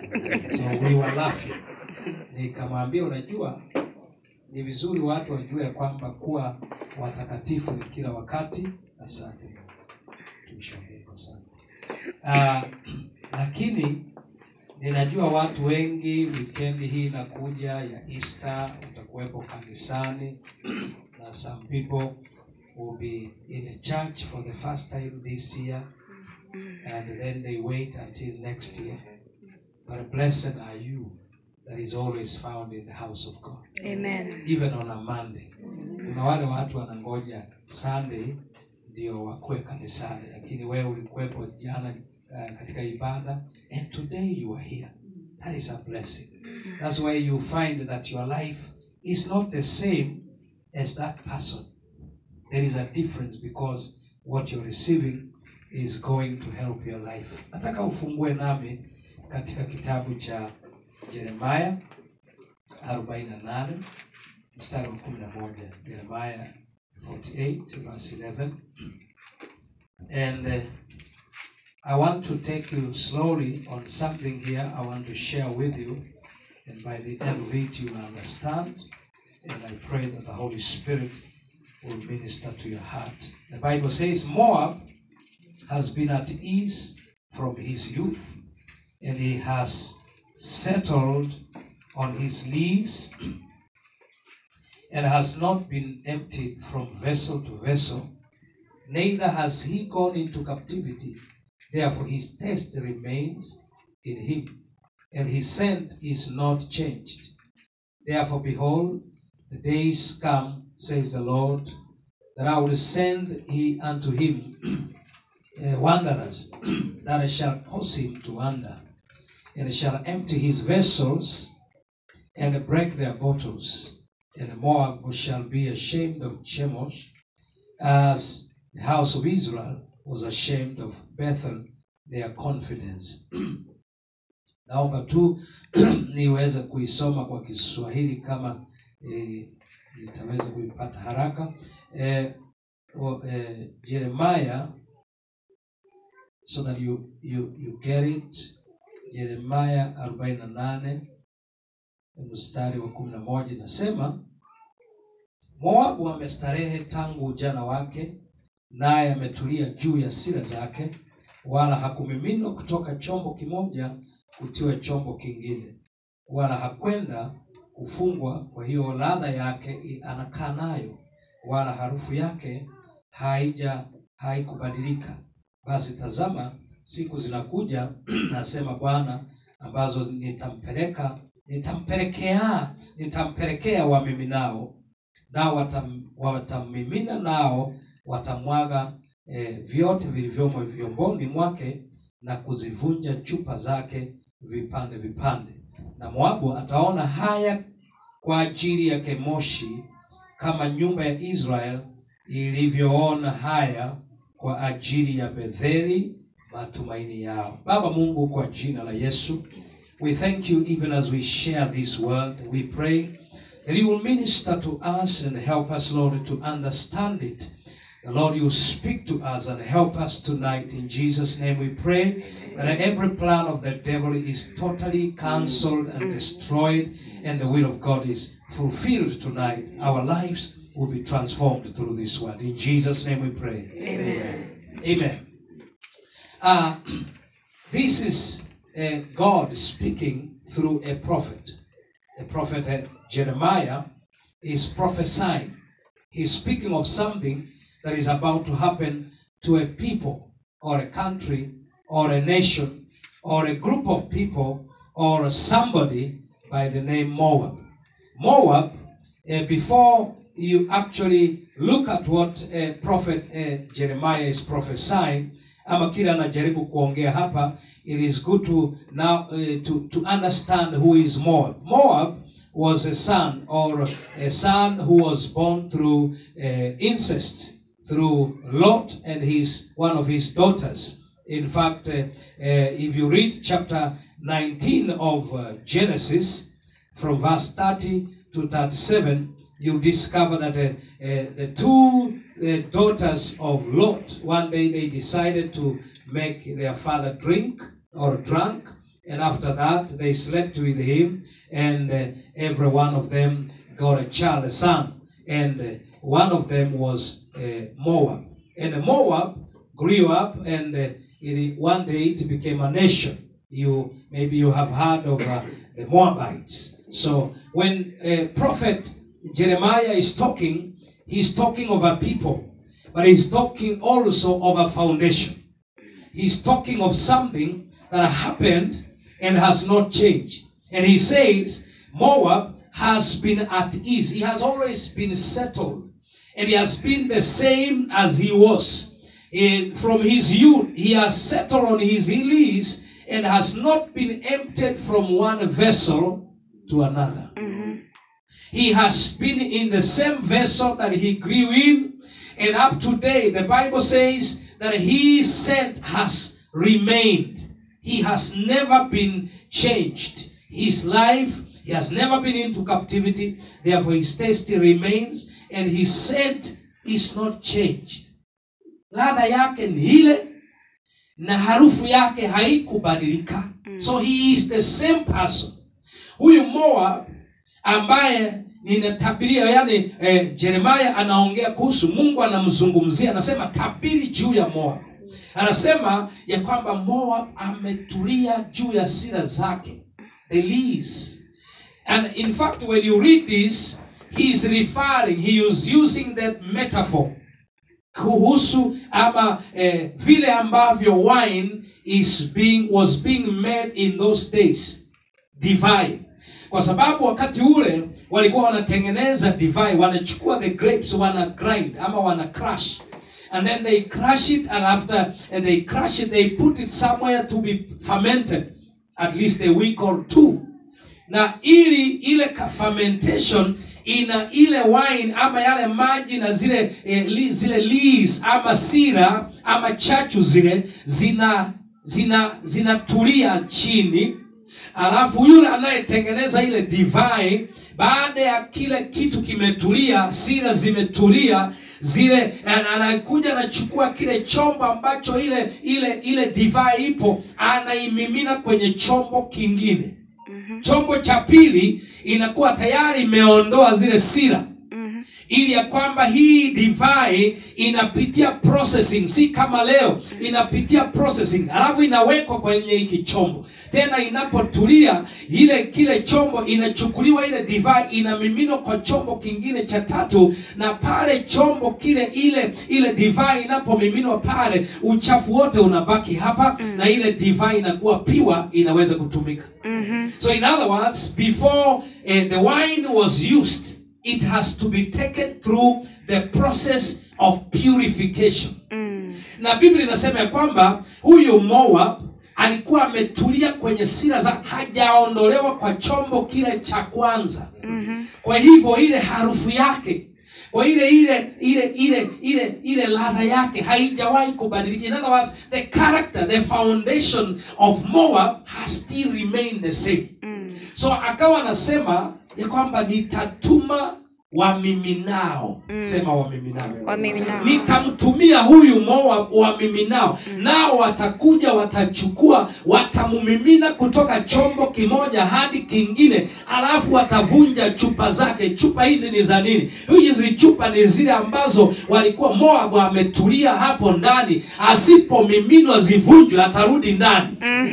so we were laughing nikamwambia unajua ni vizuri watu wajue ya kwamba kuwa watakatifu ni kila wakati asante tumshauri asante uh, lakini ninajua watu wengi wikendi hii inakuja ya easter utakuwepo kanisani na some people will be in the church for the first time this year and then they wait until next year but blessed are you that is always found in the house of god Amen. even on a monday kuna wale watu wanangoja sunday ndio wakuwe kanisani lakini wewe ulikuwepo jana uh, katika ibada and today you are here that is a blessing that's why you find that your life is not the same as that person there is a difference because what you're receiving is going to help your life nataka ufungue nami katika kitabu cha jeremaya 48 mstari wa 11 jeremaya 48 verse 11 and uh, i want to take you slowly on something here i want to share with you and by the end of it you will understand and i pray that the holy spirit will minister to your heart the bible says moab has been at ease from his youth and he has settled on his lees and has not been emptied from vessel to vessel, neither has he gone into captivity. Therefore, his taste remains in him, and his scent is not changed. Therefore, behold, the days come, says the Lord, that I will send he unto him uh, wanderers, that I shall cause him to wander, and shall empty his vessels and break their bottles. And Moab shall be ashamed of Chemosh, as the house of Israel was ashamed of Bethel, their confidence. Naomba tu niweze kuisoma kwa Kiswahili kama eh, nitaweza kuipata haraka. Eh, o, eh, Jeremiah so that you, you, you get it. Yeremaya 48 mstari wa 11 inasema, Moabu amestarehe tangu ujana wake, naye ametulia juu ya sira zake, wala hakumiminwa kutoka chombo kimoja kutiwa chombo kingine, wala hakwenda kufungwa. Kwa hiyo ladha yake i- anakaa nayo, wala harufu yake haija haikubadilika. Basi tazama, siku zinakuja, nasema Bwana, ambazo nitampeleka nitampelekea nitampelekea wamiminao nao watam, watammimina nao watamwaga eh, vyote vilivyomo vyomboni mwake na kuzivunja chupa zake vipande vipande na moabu ataona haya kwa ajili ya kemoshi kama nyumba ya israel ilivyoona haya kwa ajili ya betheli matumaini yao baba mungu kwa jina la yesu we thank you even as we share this word we pray that you will minister to us and help us lord to understand it the Lord, you speak to us and help us tonight. In Jesus' name we pray that every plan of the devil is totally cancelled and destroyed, and the will of God is fulfilled tonight. Our lives will be transformed through this word. In Jesus' name we pray. Amen. Amen. Uh, this is uh, God speaking through a prophet. The prophet uh, Jeremiah is prophesying. He's speaking of something that is about to happen to a people or a country or a nation or a group of people or somebody by the name Moab. Moab, uh, before you actually look at what uh, prophet uh, Jeremiah is prophesying, ama kile anajaribu kuongea hapa, it is good to now uh, to, to understand who is Moab. Moab was a son or a son who was born through uh, incest through Lot and his one of his daughters. In fact, uh, uh, if you read chapter 19 of uh, Genesis, from verse 30 to 37, you discover that uh, uh, the two uh, daughters of Lot, one day they decided to make their father drink or drunk, And after that, they slept with him, and uh, every one of them got a child, a son. And uh, one of them was uh, Moab. And Moab grew up, and uh, it, one day it became a nation. You maybe you have heard of uh, the Moabites. So when uh, prophet Jeremiah is talking, he's talking of a people, but he's talking also of a foundation. He's talking of something that happened and has not changed. And he says, Moab has been at ease. He has always been settled. And he has been the same as he was. In, from his youth, he has settled on his ease and has not been emptied from one vessel to another. He has been in the same vessel that he grew in. And up to date, the Bible says that his scent has remained. He has never been changed. His life, he has never been into captivity. Therefore, his taste remains and his scent is not changed. Ladha yake ni ile na harufu yake haikubadilika. So he is the same person. Huyu Moab ambaye ninatabiria yani eh, Jeremiah anaongea kuhusu Mungu anamzungumzia anasema tabiri juu ya Moab anasema ya kwamba Moab ametulia juu ya sira zake the lease and in fact when you read this he is referring he is using that metaphor kuhusu ama eh, vile ambavyo wine is being was being made in those days divine kwa sababu wakati ule walikuwa wanatengeneza divine wanachukua the grapes wana grind ama wana crush and then they crush it and after and they crush it they put it somewhere to be fermented at least a week or two na ili ile ka- fermentation ina ile wine ama yale maji na zile eh, li, zile lees ama sira ama chachu zile zina zina zinatulia chini alafu yule anayetengeneza ile divai baada ya kile kitu kimetulia sira zimetulia zile ana- anakuja anachukua kile chombo ambacho ile ile ile divai ipo anaimimina kwenye chombo kingine chombo cha pili inakuwa tayari imeondoa zile sira ili ya kwamba hii divai inapitia processing si kama leo inapitia processing alafu inawekwa kwenye hiki chombo tena inapotulia ile kile chombo inachukuliwa ile divai inamiminwa kwa chombo kingine cha tatu na pale chombo kile ile ile divai inapomiminwa pale uchafu wote unabaki hapa na ile divai inakuwa piwa inaweza kutumika so in other words before uh, the wine was used it has to be taken through the process of purification na biblia inasema ya kwamba huyu moab alikuwa ametulia kwenye sira za hajaondolewa kwa chombo kile cha kwanza kwa hivyo ile harufu yake kwa ile ile ile ile ile ile ladha yake haijawahi kubadilika in other words the character the foundation of moab has still remained the same so akawa anasema ya kwamba nitatuma wamiminao sema wamiminao wamiminao nitamtumia huyu moa wamiminao nao watakuja watachukua watamumimina kutoka chombo kimoja hadi kingine alafu watavunja chupa zake chupa hizi ni za nini hizi chupa ni zile ambazo walikuwa moabu ametulia hapo ndani asipomiminwa zivunjwe atarudi ndani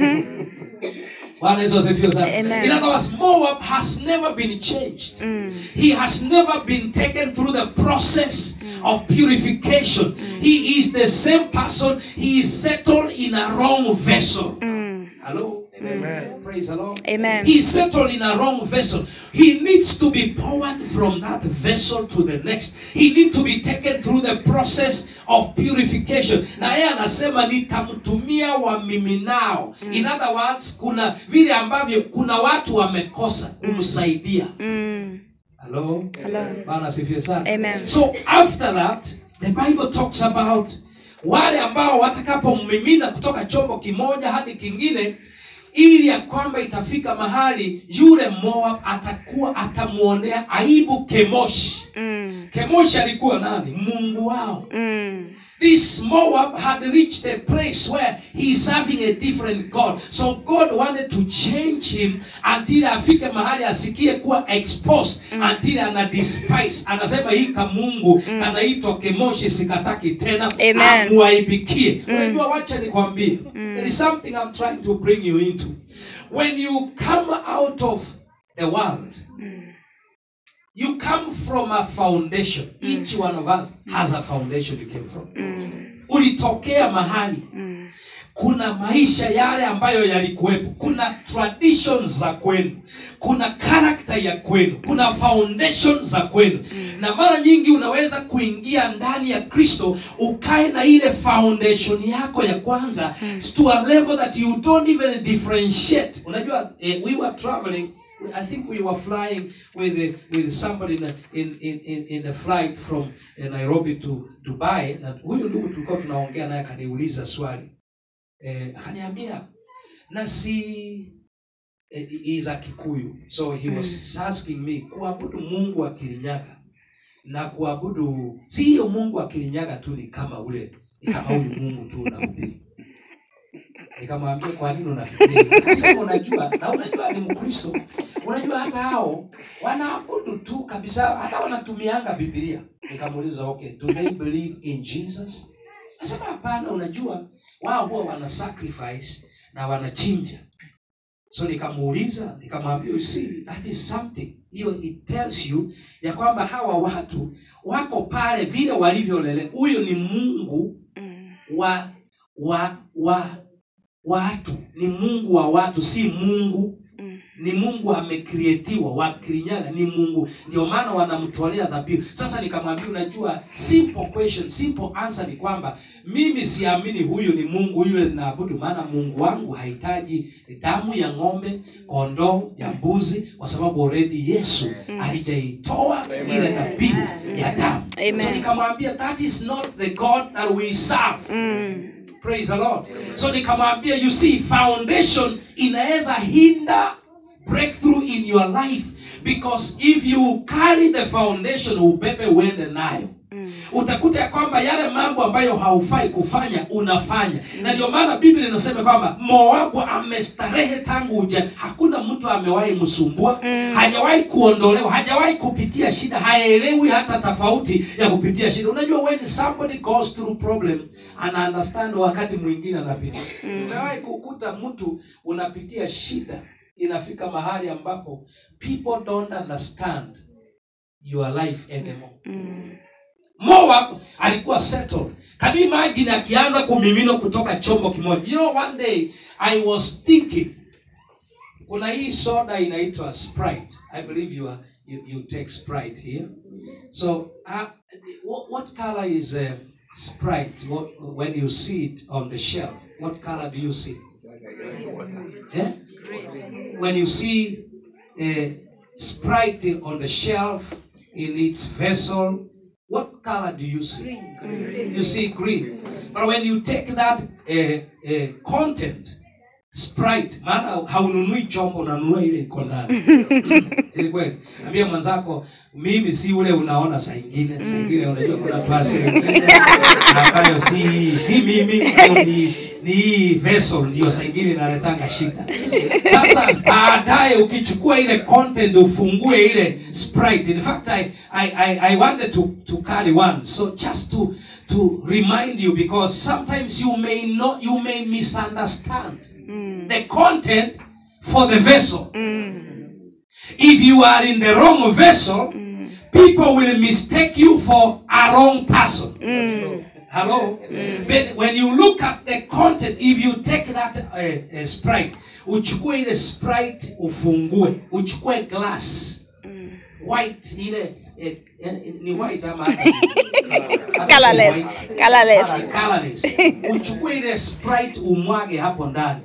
Bwana Yesu asifiwe sana. Amen. In other words, Moab has never been changed. He has never been taken through the process of purification. He is the same person. He is settled in a wrong vessel. Hello? Amen. Praise the Lord. Amen. He is settled in a wrong vessel. He needs to be poured from that vessel to the next. He needs to be taken through the process of purification. Na yeye anasema nitamtumia wamiminao. In other words, kuna vile ambavyo kuna watu wamekosa kumsaidia. Hello? Hello. Bwana asifiwe sana. Amen. So after that, the Bible talks about wale ambao watakapomimina kutoka chombo kimoja hadi kingine ili ya kwamba itafika mahali yule Moab atakuwa atamuonea aibu Kemoshi. Mm, Kemoshi alikuwa nani? Mungu wao. mm, this Moab had reached a place where he's serving a different God. So God wanted to change him until afike mahali asikie kuwa exposed until ana despise. Anasema hii kamungu kanaitwa kemoshi sikataki tena Amen. amuaibikie. Unajua wacha nikwambie. There is something I'm trying to bring you into. When you come out of the world, you come from a foundation. Each one of us has a foundation you came from. Ulitokea mahali. Kuna maisha yale ambayo yalikuwepo. Kuna traditions za kwenu. Kuna character ya kwenu. Kuna foundation za kwenu. Na mara nyingi unaweza kuingia ndani ya Kristo ukae na ile foundation yako ya kwanza to a level that you don't even differentiate. Unajua eh, we were traveling I think we were flying with uh, with somebody in, a- in in in in a flight from uh, Nairobi to Dubai na huyu ndugu tulikuwa tunaongea naye akaniuliza swali eh, akaniambia na si eh, he is a Kikuyu so he was asking me kuabudu Mungu wa Kirinyaga na kuabudu si hiyo Mungu wa Kirinyaga tu ni kama ule ni kama ule Mungu tu unahubiri nikamwambia kwa nini unafikiria hivyo?" akasema unajua na unajua ni mkristo unajua hata hao wanaabudu tu kabisa hata wanatumianga bibilia nikamuuliza okay do they believe in jesus nasema hapana unajua wao huwa wana sacrifice na wanachinja so nikamuuliza nikamwambia you see that is something hiyo it tells you ya kwamba hawa watu wako pale vile walivyolele huyo ni mungu wa wa wa watu ni mungu wa watu si mungu ni mungu amekrietiwa wa kirinyaga ni mungu ndio maana wanamtolea dhabihu sasa nikamwambia unajua simple question simple answer ni kwamba mimi siamini huyu ni mungu yule ninaabudu maana mungu wangu hahitaji damu ya ng'ombe kondoo ya mbuzi kwa sababu already yesu alijaitoa ile dhabihu ya damu Amen. so nikamwambia that is not the god that we serve praise the lord so nikamwambia you see foundation inaweza hinder breakthrough in your life because if you carry the foundation ubebe uende nayo utakuta ya kwamba yale mambo ambayo haufai kufanya unafanya na ndio maana biblia inasema kwamba moabu amestarehe tangu uja hakuna mtu amewahi msumbua hajawahi kuondolewa hajawahi kupitia shida haelewi hata tofauti ya kupitia shida unajua when somebody goes through problem ana understand wakati mwingine anapitia umewahi kukuta mtu unapitia shida inafika mahali ambapo people don't understand your life anymore Moab alikuwa settled. Can you imagine akianza kumiminwa kutoka chombo kimoja? You know one day I was thinking kuna hii soda inaitwa Sprite. I believe you are you, you take Sprite here. So uh, what, what color is uh, Sprite what, when you see it on the shelf? What color do you see? Yeah? When you see uh, Sprite on the shelf in its vessel, what color do you see? You see green. But when you take that uh, uh, content, Sprite, maana haununui chombo, unanunua ile iko ndani. Si kweli? Ambia mwenzako, mimi si ule unaona saa ingine, saa ingine unajua kuna tuasi ambayo si si mimi, hiyo ni ni hii vessel ndio saa ingine inaletanga shida. Sasa baadaye ukichukua ile content ufungue ile Sprite. In fact I I I, I wanted to to carry one. So just to to remind you because sometimes you may not you may misunderstand the content for the vessel. If you are in the wrong vessel, people will mistake you for a wrong person. Hello? But when you look at the content, if you take that uh, uh, sprite, uchukue ile sprite ufungue, uchukue glass white ile eh, eh, ni white ama hata- hata si Colorless. white. Colorless. Colour- colorless. uchukue ile sprite umwage hapo ndani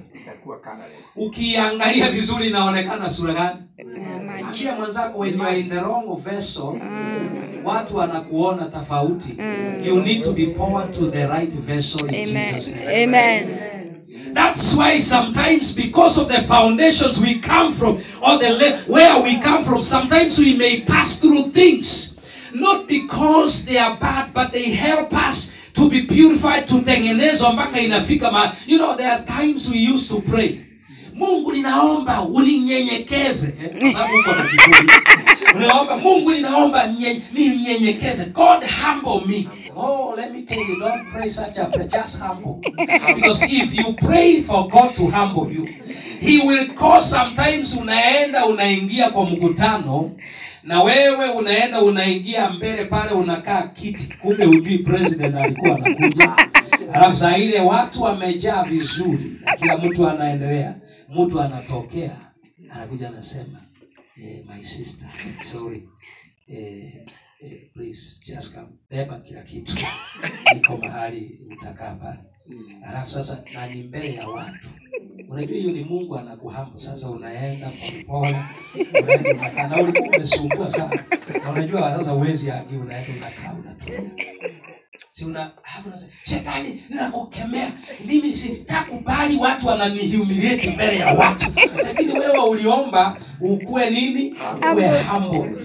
ukiangalia vizuri inaonekana sura gani ambia mwenzako when you are in the wrong vessel watu wanakuona tofauti you need to be poured to the right vessel in Amen. Jesus name. Amen. That's why sometimes, because of the foundations we come from, or the le- where we come from, sometimes we may pass through things, not because they are bad, but they help us to be purified tutengenezwa mpaka inafika ma you know there are times we used to pray mungu ninaomba uninyenyekeze eh, kwa sababu uko na kiburi unaomba mungu ninaomba nye- ninyenyekeze god humble me oh let me tell you don't pray such a prayer just humble because if you pray for god to humble you he will cause sometimes unaenda unaingia kwa mkutano na wewe unaenda unaingia mbele pale unakaa kiti kumbe ujui president alikuwa anakuja halafu saa ile watu wamejaa vizuri na kila mtu anaendelea mtu anatokea anakuja anasema eh, my sister sorry eh, eh, please just come beba kila kitu niko mahali utakaa pale halafu sasa na ni mbele ya watu unajua hiyo ni mungu anakuhamu sasa unaenda polepole unaenda unakaa na ulikuwa umesumbua sana na unajua sasa uwezi agi unaenda unakaa unatulia si una alafu unasema shetani ninakukemea mimi sitakubali watu wananihumiliate mbele ya watu lakini wewe uliomba ukuwe nini uwe humbled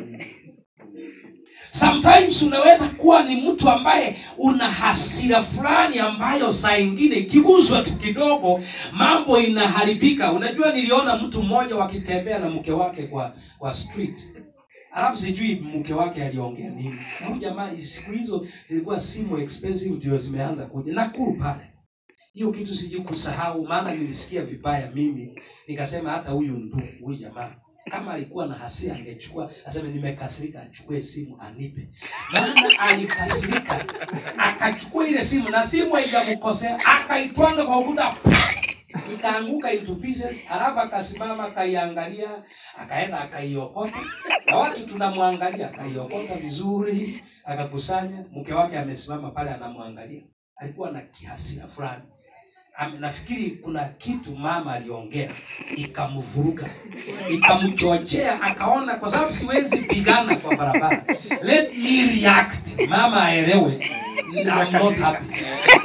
sometimes unaweza kuwa ni mtu ambaye una hasira fulani ambayo saa ingine ikiguzwa tu kidogo mambo inaharibika unajua niliona mtu mmoja wakitembea na mke wake kwa kwa street alafu sijui mke wake aliongea nini na huyu jamaa siku hizo zilikuwa simu expensive ndio zimeanza kuja nakuru pale hiyo kitu sijui kusahau maana nilisikia vibaya mimi nikasema hata huyu ndugu huyu jamaa kama alikuwa na hasira angechukua aseme nimekasirika achukue simu anipe maana alikasirika akachukua ile simu na simu haijamkosea akaitwanga kwa ukuta ikaanguka into pieces alafu akasimama akaiangalia akaenda akaiokota na watu tunamwangalia akaiokota vizuri akakusanya mke wake amesimama pale anamwangalia alikuwa na kihasira fulani Am- nafikiri kuna kitu mama aliongea ikamvuruga ikamchochea akaona kwa sababu siwezi pigana kwa barabara let me react mama aelewe I'm not happy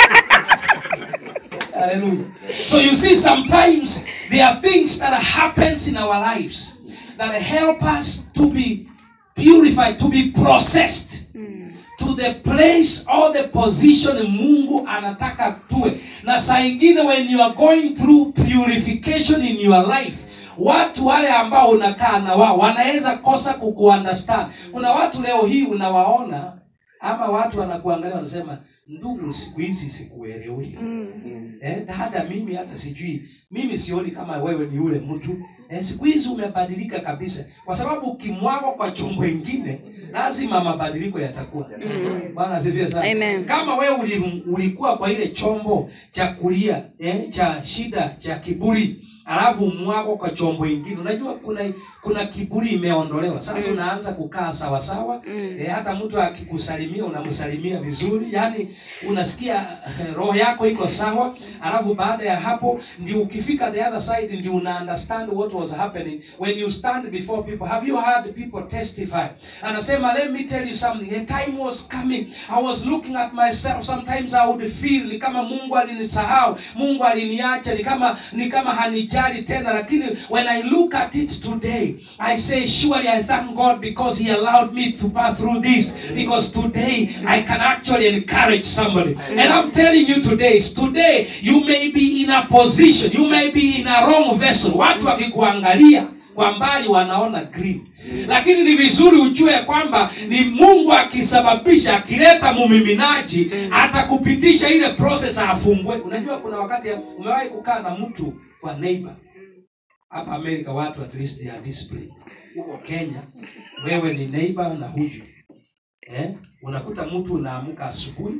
Hallelujah. So you see, sometimes there are things that happens in our lives that help us to be purified, to be processed to the place or the position Mungu anataka tuwe. Na saa ingine when you are going through purification in your life, watu wale ambao unakaa na wao wanaweza kosa kukuunderstand. Kuna watu leo hii unawaona ama watu wanakuangalia wanasema, ndugu, siku hizi sikuelewi eh, dada mimi hata sijui mimi sioni kama wewe ni yule mtu eh, siku hizi umebadilika kabisa kwa sababu ukimwagwa kwa chombo ingine lazima mabadiliko yatakuwa bwana asifiwe sana Amen. kama wewe uli, ulikuwa kwa ile chombo cha kulia eh, cha shida cha kiburi alafu mwako kwa chombo ingine unajua kuna kuna kiburi imeondolewa sasa unaanza kukaa sawasawa eh, hata mtu akikusalimia unamsalimia vizuri yani unasikia eh, roho yako iko sawa alafu baada ya hapo ndio ukifika the other side ndio una understand what was happening when you stand before people have you heard people testify anasema let me tell you something a time was coming i was looking at myself sometimes i would feel ni kama mungu alinisahau mungu aliniacha ni kama ni kama hanijali tena lakini when i look at it today i say surely i thank god because he allowed me to pass through this because today i can actually encourage somebody and i'm telling you today is today you may be in a position you may be in a wrong vessel watu wakikuangalia kwa mbali wanaona green lakini ni vizuri ujue kwamba ni mungu akisababisha akileta mumiminaji atakupitisha ile process afungue unajua kuna wakati umewahi kukaa na mtu kwa neighbor hapa amerika watu at least they are disciplined huko kenya wewe ni neighbor na huju eh? unakuta mtu unaamka asubuhi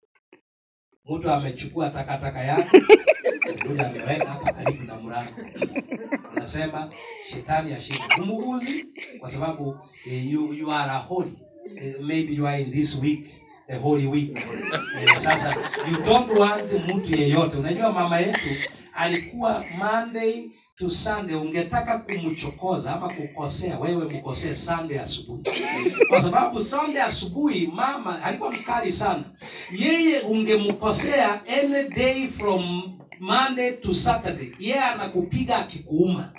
mtu amechukua takataka yake kuja ameweka hapa karibu na mlango unasema shetani ashinde humuguzi kwa sababu eh, you, you are a holy eh, maybe you are in this week the holy week eh, sasa you don't want mtu yeyote unajua mama yetu alikuwa monday to sunday ungetaka kumchokoza ama kukosea wewe mkosee sunday asubuhi kwa sababu sunday asubuhi mama alikuwa mkali sana yeye ungemkosea any day from monday to saturday yeye anakupiga akikuuma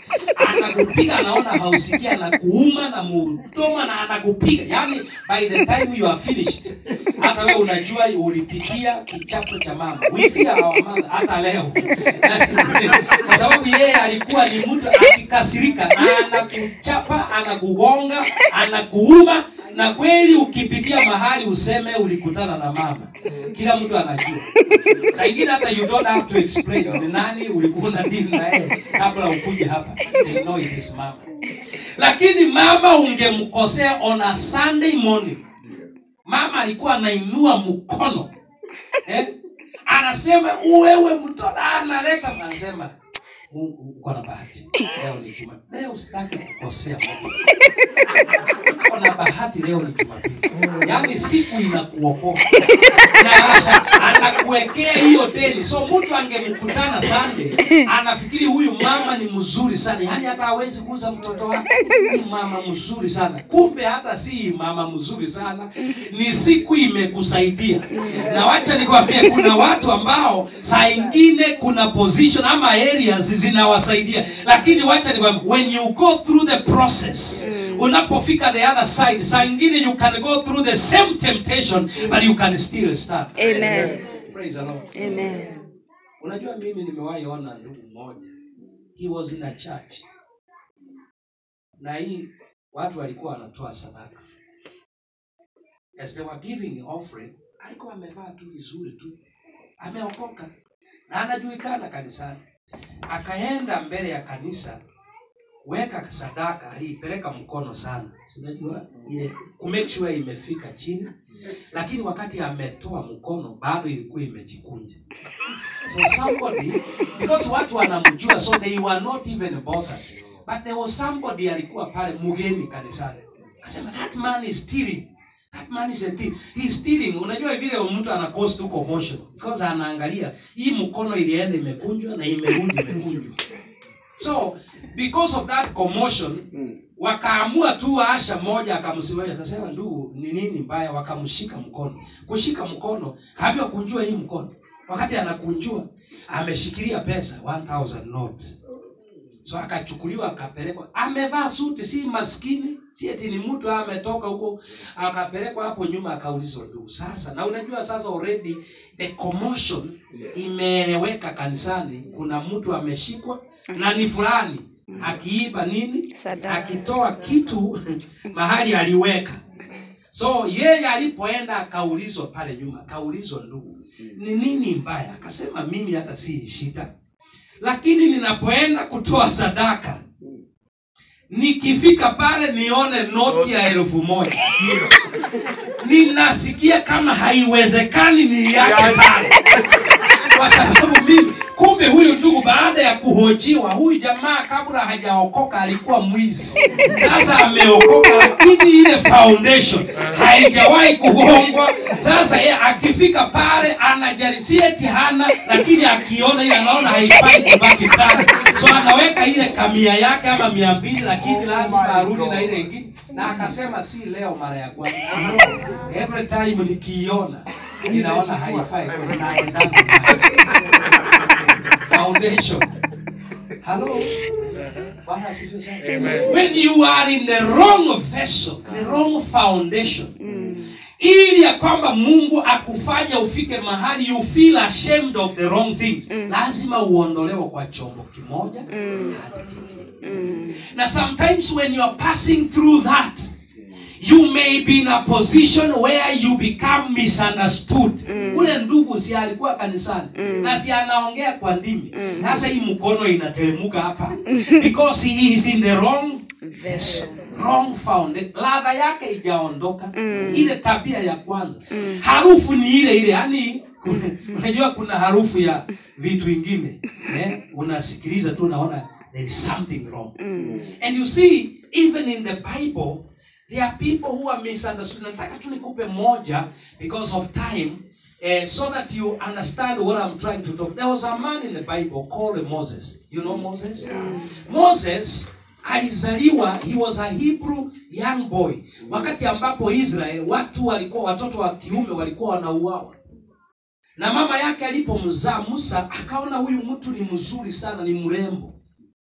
anakupiga anaona hausikia anakuuma na mudoma na anakupiga yani by the time you are finished hata wewe unajua ulipitia kichapo cha mama we fear our mother hata leo kwa sababu yeye alikuwa ni mtu akikasirika na anakuchapa anakugonga anakuuma na kweli ukipitia mahali useme ulikutana na mama kila mtu anajua saa ingine hata you don't have to explain ni nani ulikuwa na dini na yeye kabla ukuje hapa they know it is mama lakini mama ungemkosea on a sunday morning mama alikuwa anainua mkono eh? anasema wewe mtoto analeta anasema "Mungu, uko na bahati leo ni juma leo sitaki kukosea Mungu uko na bahati leo ni jumapili yaani siku inakuokoa na anakuwekea hiyo deni so mtu angemkutana sande anafikiri huyu mama ni mzuri sana yaani hata hawezi kuuza mtoto wake ni mama mzuri sana kumbe hata si mama mzuri sana ni siku imekusaidia na wacha nikwambie kuna watu ambao saa ingine kuna position ama areas zinawasaidia lakini wacha nikwambie when you go through the process unapofika the other side saa ingine you can go through the same temptation but you can still stand Amen. praise the lord Amen. unajua mimi nimewahi ona ndugu mmoja he was in a church na hii watu walikuwa wanatoa sadaka as they were giving offering alikuwa amevaa tu vizuri tu ameokoka na anajulikana kanisani akaenda mbele ya kanisa weka sadaka aliipeleka mkono sana Si unajua ile kumake sure imefika chini lakini wakati ametoa mkono bado ilikuwa imejikunja so somebody because watu wanamjua so they were not even bothered but there was somebody alikuwa pale mgeni kanisani akasema that man is stealing that man is a thief he is stealing unajua vile mtu ana cause tu commotion because anaangalia hii mkono ilienda imekunjwa na imerudi imekunjwa so because of that commotion wakaamua tu asha moja akamsimamisha akasema ndugu ni nini mbaya wakamshika mkono kushika mkono kaambiwa kunjua hii mkono wakati anakunjua ameshikilia pesa 1000 notes so akachukuliwa akapelekwa amevaa suti si maskini si eti ni mtu ametoka huko akapelekwa hapo nyuma akaulizwa ndugu sasa na unajua sasa already the commotion imeeleweka kanisani kuna mtu ameshikwa na ni fulani akiiba nini Sadaka. akitoa kitu mahali aliweka so yeye alipoenda akaulizwa pale nyuma akaulizwa ndugu ni nini mbaya akasema mimi hata si shida lakini ninapoenda kutoa sadaka nikifika pale nione noti ya elfu moja ninasikia kama haiwezekani niiache pale kwa sababu mimi kumbe huyu ndugu baada ya kuhojiwa huyu jamaa kabla hajaokoka alikuwa mwizi sasa ameokoka lakini ile foundation haijawahi kugongwa sasa ye akifika pale anajaribu si eti hana lakini akiona ile anaona haifai kubaki pale so anaweka ile kamia yake ama mia mbili lakini lazima arudi na ile ingine na akasema si leo mara ya kwanza every time nikiiona ninaona haifai kwa naendana nayo foundation. Hello. Bwana asifiwe sana. When you are in the wrong vessel, the wrong foundation. Ili ya kwamba Mungu akufanya ufike mahali you feel ashamed of the wrong things. Lazima uondolewe kwa chombo kimoja hadi kingine. Na sometimes when you are passing through that, you may be in a position where you become misunderstood ule ndugu si alikuwa kanisani na si anaongea kwa ndimi sasa hii mkono inateremuka hapa because he is in the wrong Vessel. wrong found ladha yake ijaondoka ile tabia ya kwanza harufu ni ile ile yani unajua kuna harufu ya vitu ingine eh? unasikiliza tu unaona there is something wrong and you see even in the bible there are people who are misunderstood nataka tu nikupe moja because of time eh, so that you understand what i'm trying to talk there was a man in the bible called moses you know moses moses alizaliwa he was a hebrew young boy wakati ambapo israel watu walikuwa watoto wa kiume walikuwa wanauawa na mama yake alipomzaa musa akaona huyu mtu ni mzuri sana ni mrembo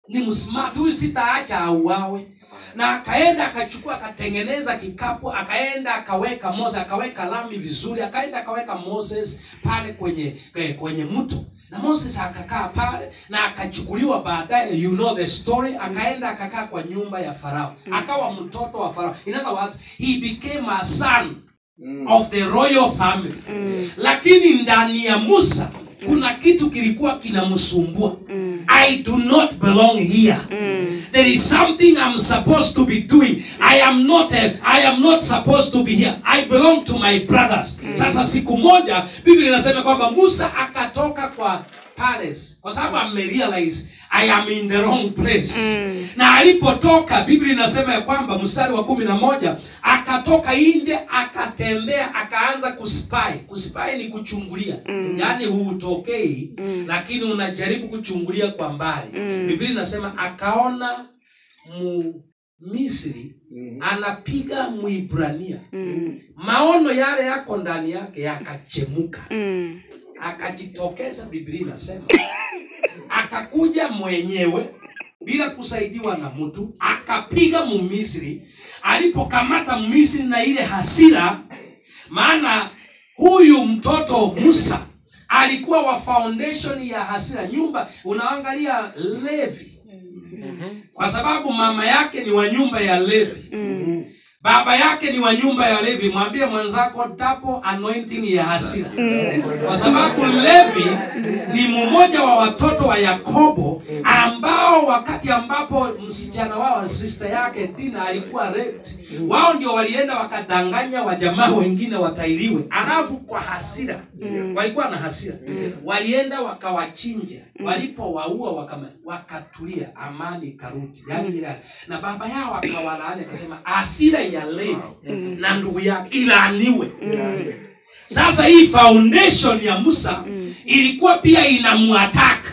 ni msmart huyu sitaacha auawe na akaenda akachukua akatengeneza kikapu akaenda akaweka moses akaweka lami vizuri akaenda akaweka moses pale kwenye kwenye, kwenye mto na moses akakaa pale na akachukuliwa baadaye you know the story akaenda akakaa kwa nyumba ya farao akawa mtoto wa farao in other words he became a son of the royal family lakini ndani ya musa kuna kitu kilikuwa kinamsumbua i do not belong here there is something i'm supposed to be doing i am not a, i am not supposed to be here i belong to my brothers sasa siku moja biblia inasema kwamba musa akatoka kwa palace kwa sababu amerealize i am in the wrong place na alipotoka biblia inasema ya kwamba mstari wa kumi na moja akatoka nje akatembea akaanza kuspy kuspy ni kuchungulia yaani huutokei lakini unajaribu kuchungulia kwa mbali biblia inasema akaona mumisri anapiga mwibrania maono yale yako ndani yake yakachemuka akajitokeza biblia inasema akakuja mwenyewe bila kusaidiwa na mtu akapiga mumisri alipokamata mmisri na ile hasira maana huyu mtoto musa alikuwa wa foundation ya hasira nyumba unaangalia levi kwa sababu mama yake ni wa nyumba ya levi baba yake ni wa nyumba ya levi mwambie mwenzako double anointing ya hasira kwa sababu levi ni mmoja wa watoto wa yakobo ambao wakati ambapo msichana wao sister yake dina alikuwa raped wao ndio walienda wakadanganya wajamaa wengine watairiwe alafu kwa hasira walikuwa na hasira walienda wakawachinja walipowaua wakama- wakatulia amani ikarudi yani ile hasira. na baba yao akawalaani akasema hasira ya levi na ndugu yake ilaaniwe sasa hii foundation ya musa ilikuwa pia inamuataka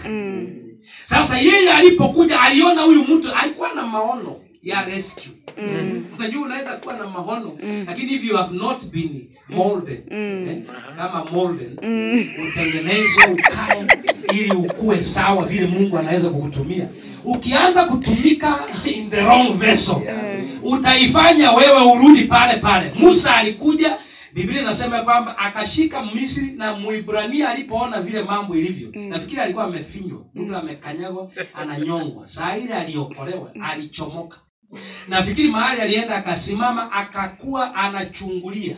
sasa yeye alipokuja aliona huyu mtu alikuwa na maono ya rescue unajua unaweza kuwa na maono lakini if you have not been molded eh, kama molded utengenezwe ukae ili ukue sawa vile mungu anaweza kukutumia ukianza kutumika in the wrong vessel utaifanya wewe urudi pale pale musa alikuja biblia inasema kwamba akashika misri na muibrania alipoona vile mambo ilivyo nafikiri alikuwa amefinywa mtu amekanyagwa ananyongwa saa ile aliokolewa alichomoka nafikiri mahali alienda akasimama akakuwa anachungulia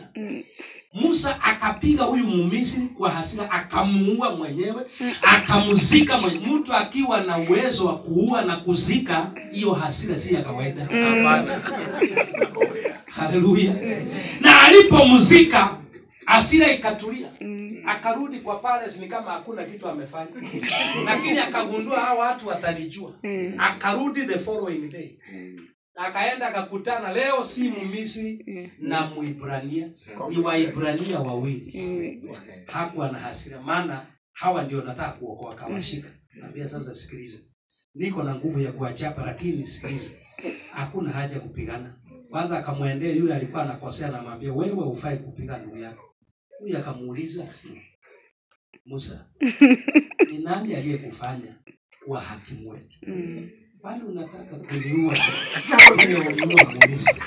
musa akapiga huyu mumisri kwa hasira akamuua mwenyewe akamzika mwenyewe mtu akiwa na uwezo wa kuua na kuzika hiyo hasira si ya kawaida haleluya na alipomzika hasira ikatulia akarudi kwa palace ni kama hakuna kitu amefanya lakini akagundua hawa watu watanijua akarudi the following day akaenda akakutana leo si mumisri na muibrania ni waibrania wawili hakuwa na hasira maana hawa ndio nataka kuokoa kawashika naambia sasa sikiliza niko na nguvu ya kuwachapa lakini sikiliza hakuna haja ya kupigana kwanza akamwendea yule alikuwa anakosea namwambia wewe hufai kupiga ndugu yako huyu akamuuliza musa ni nani aliyekufanya kuwa hakimu wetu kwani unataka kuniua Wewe uliua Misri.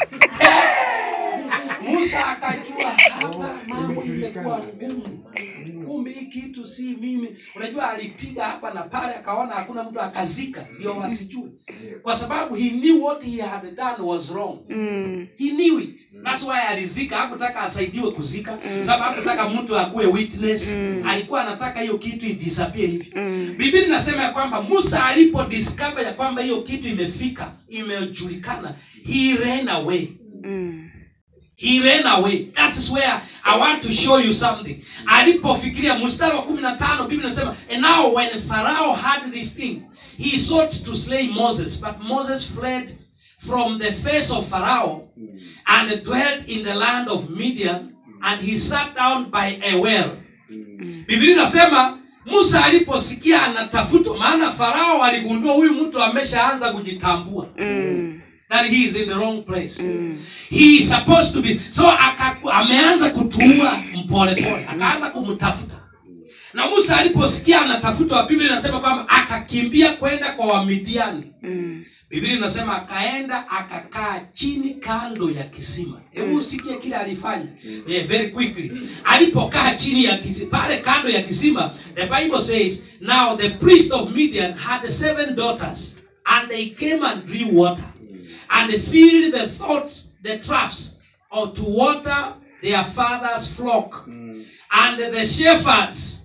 musa akajua hapa mambo imekuwa ngumu kumbe hii kitu si mimi unajua alipiga hapa na pale akaona hakuna mtu akazika ndio wasijue kwa sababu he knew what he had done was wrong he knew it that's why alizika hakutaka asaidiwe kuzika sababu hakutaka mtu akuwe witness alikuwa anataka hiyo kitu idisappear hivi biblia inasema ya kwamba musa alipo discover ya kwamba hiyo kitu imefika imejulikana he ran away he ran away that is where i want to show you something alipofikiria mstari wa kumi na tano biblia inasema and now when pharaoh had this thing he sought to slay moses but moses fled from the face of pharaoh and dwelt in the land of midian and he sat down by a well biblia inasema musa aliposikia anatafutwa maana farao aligundua huyu mtu ameshaanza kujitambua that he is in the wrong place he is supposed to be so aka, ameanza kutuua mpole pole akaanza kumtafuta na musa aliposikia anatafutwa biblia inasema kwamba akakimbia kwenda kwa wamidiani Mm. biblia inasema akaenda akakaa chini kando ya kisima hebu usikie kile alifanya eh, very quickly alipokaa chini ya kisima pale kando ya kisima the bible says now the priest of midian had seven daughters and they came and drew water and they filled the thoughts the troughs or to water their father's flock and the shepherds